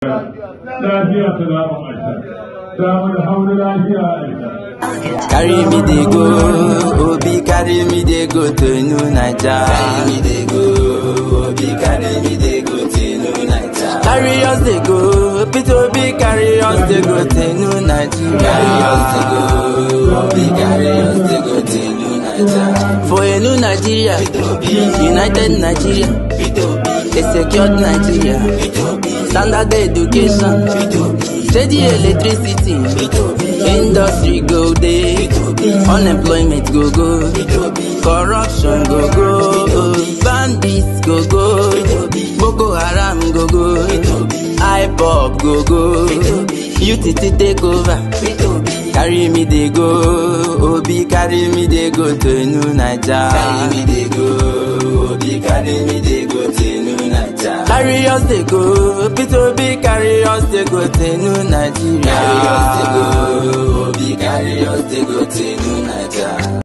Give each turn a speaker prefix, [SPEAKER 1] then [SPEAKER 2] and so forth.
[SPEAKER 1] lafiya ta zamu aisha samun hauru lafiya aisha
[SPEAKER 2] Carry me dey go, Obi carry me dey go to New Naija. Carry me dey go, Obi carry me dey go to New Naija. Carry us dey go, Peter Obi carry us dey go to New Nigeria. Carry us dey go, Obi carry us dey go to New Naija. For a new Nigeria, United Nigeria, a secured Nigeria, standard education, steady electricity, industry go dey, unemployment go go, corruption go go, bandits go go, Boko Haram go go, IPOB go go, UTT take over. Carry me dey go, Obi carry me dey go to New Naija. Carry me dey go, Obi carry me dey go to New Naija. Carry us dey go, Peter Obi carry us dey go to New Nigeria. Carry us dey go, Obi carry us dey go to New Naija.